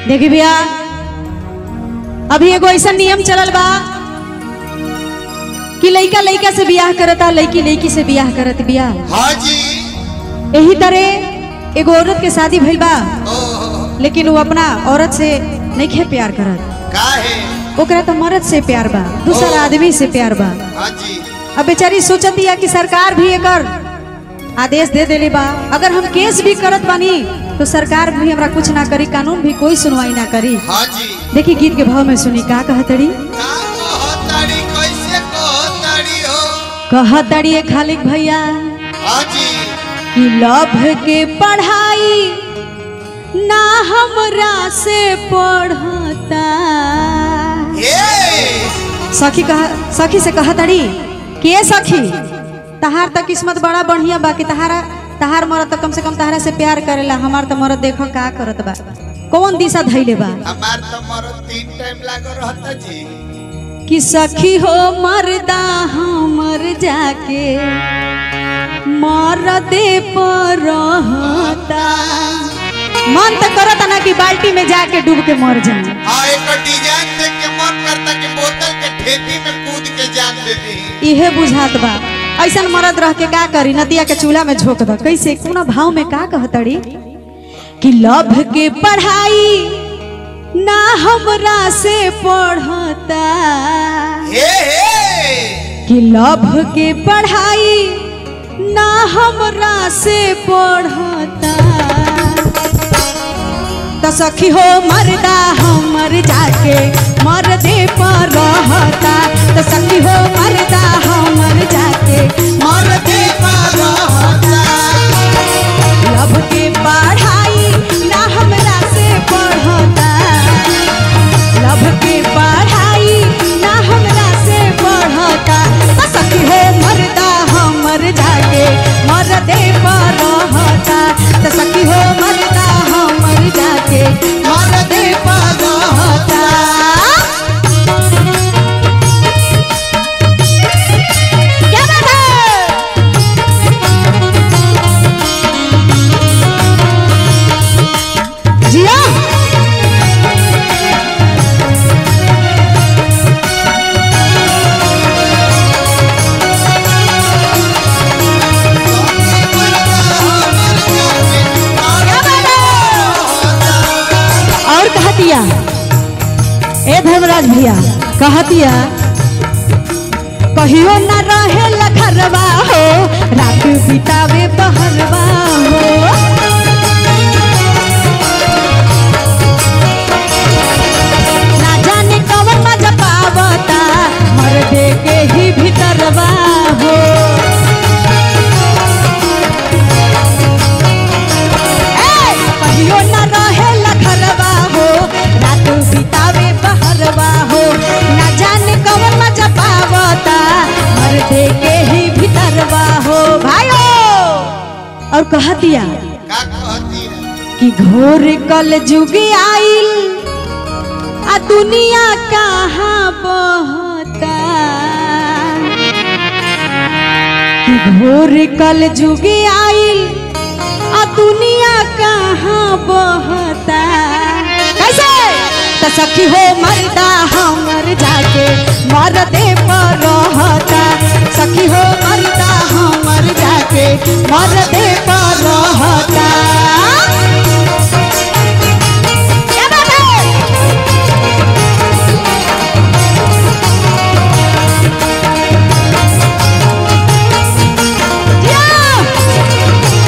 देखी भैया अभी एगो ऐसा नियम चलल बा कि लइका लइका से बियाह करता लइकी लइकी से बियाह करत बियाह हाँ जी यही तरह एगो औरत के शादी भइल बा ओ लेकिन वो अपना औरत से नहीं प्यार करत का है ओकरा तो मर्द से प्यार बा दूसर ओ। आदमी से प्यार बा हाँ जी अब बेचारी सोचती है कि सरकार भी एकर आदेश दे देले बा अगर हम केस भी करत बानी तो सरकार भी हमरा कुछ ना करी कानून भी कोई सुनवाई ना करी हाँ जी देखी गीत के भाव में सुनी का कहतड़ी का कहताड़ी कैसे कहताड़ी हो कहतड़ी ए खालिक भैया हाँ जी कि लभ के पढ़ाई ना हमरा से पढ़ता हे सखी कह सखी से कहतड़ी के सखी तहार तो किस्मत बड़ा बढ़िया बा कि तहारा तहार मरद तो कम से कम तहारा से प्यार करेला हमार तो मरद देखो का करत बा कौन दिशा धैले बा हमार तो मरो तीन टाइम लागो रहता जी कि सखी हो मरदा हमर जाके मरदे पर रहता मन तो करता ना कि बाल्टी में जाके डूब के मर जाए हाँ एक डिजाइन देख के मन करता कि बोतल के ठेपी में कूद के जान दे दी इहे बुझात बा ऐसन मरद रह के का करी नदिया के चूल्हा में झोंक द कैसे कोना भाव में का कहतड़ी कि लभ के पढ़ाई ना हमरा से पढ़ता हे हे कि लभ के पढ़ाई ना हमरा से पढ़ता तो सखी हो मरदा हमर जाके मरदे पर रहता तो सखी हो मरदा हमर जाके मरदे पर रहता लभ के पढ़ाई ना हमरा से पढ़ता लभ के पढ़ाई ना हमरा से पढ़ता तो सखी हो मरदा हमर जाके मरदे पर रहता तो सखी हो मरदा हमर जाके मरदे पर रहता क्या बात है जिया और कहतिया ए धर्मराज भैया कहतिया कहियो न रहे लखरवा हो रात बितावे बहरवा हो ना जाने कवन मजा पावता मर्दे के ही भीतरवा हो ए, कहियो न रहे लखरवा हो रात बितावे बहरवा हो ना जाने कवन मजा पावता मर्दे के ही भीतरवा हो भाइयो और कहतिया का कहती है कि घोर कल जुग आइल आ दुनिया कहाँ बहता कि घोर कल जुग आइल आ दुनिया कहाँ बहता कैसे तो सखी हो मरदा हमर जाके मरदे पर रहता सखी हो मरदा हमर जाके मरदे पर रहता क्या बात है जिया!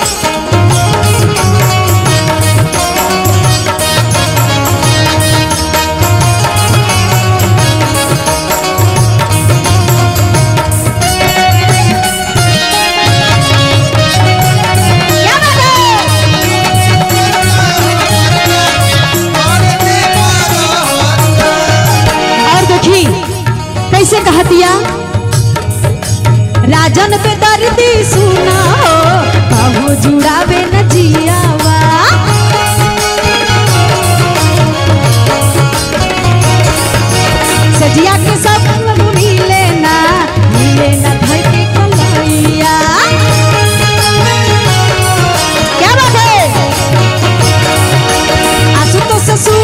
क्या बात है और देखी कैसे कहतिया राजन पे दर्दी सुना हो कहो जुड़ावे न जियावा सजिया के सब मिले ना मिले ना धर के कलैया क्या बात है आसु तो ससुर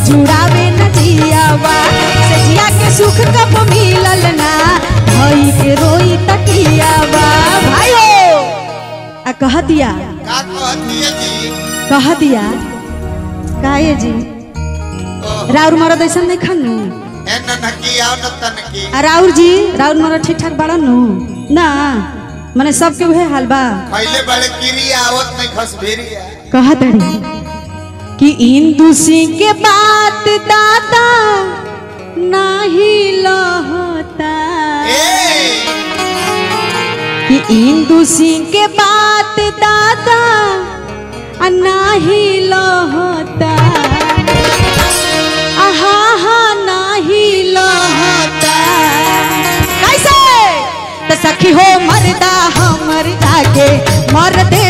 जुड़ावे न जियावा से जिया के सुख कब मिलल ना भई के रोई तकियावा भाइयो आ कह दिया का कहती है जी कह दिया काहे जी ओह, राउर मरद ऐसा नहीं खानू ए ननकी आओ न तनकी आ राउर जी राउर मरद ठीक ठाक बड़ा नु ना मने सबके उहे हाल बा पहले बड़े गिरी आवत नहीं खस भेरिया कहा तड़ी कि इंदु सिंह के बात दादा नाही लहता ए कि इंदु सिंह के बात दादा आ नाही लहता आहा हा नाही लहता कैसे तो सखी हो मरदा हमर जाके मर दे